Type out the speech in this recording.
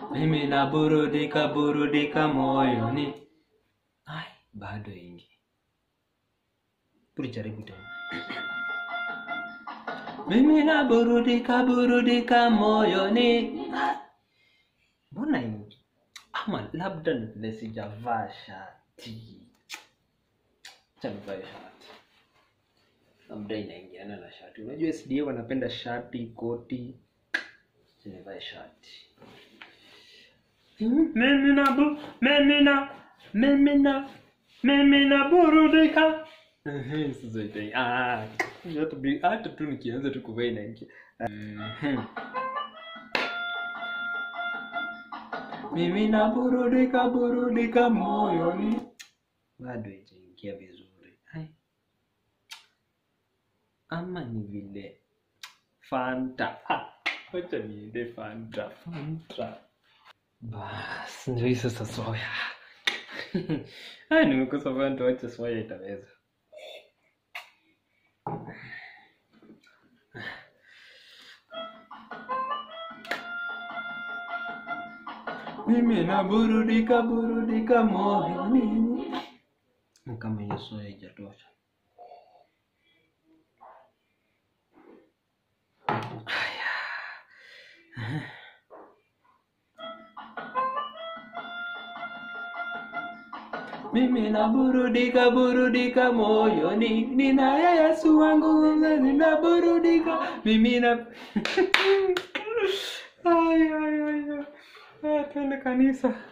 mimi naburudika burudika moyoni ai bado ingi tulijaribu tena mimi naburudika burudika moyoni Ah, mbona ingi ama labda ni vile sijavaa shati Acha nivae shati labda inaingiana na shati unajua sda wanapenda shati koti Acha nivae shati mimi na bu mimi na mimi na mimi na burudika Ehe, sasa ita- ah, hata bi- hata tu nikianza tu kuvaa inaingia Mhm. mimi na burudika burudika moyoni bado ijaingia vizuri Ai. ama ni vile fanta Ah, wacha niende fanta fanta bas ndio hii sasa soya Ai, nimekosa fanta wacha soya itaweza mimi na burudika burudika moyoni kama hiyo soya ijatosha mimi na burudika burudika moyoni ninaye yesu wangu ninaburudika mimi na ay, ay, ay, ay. Ah, twende kanisa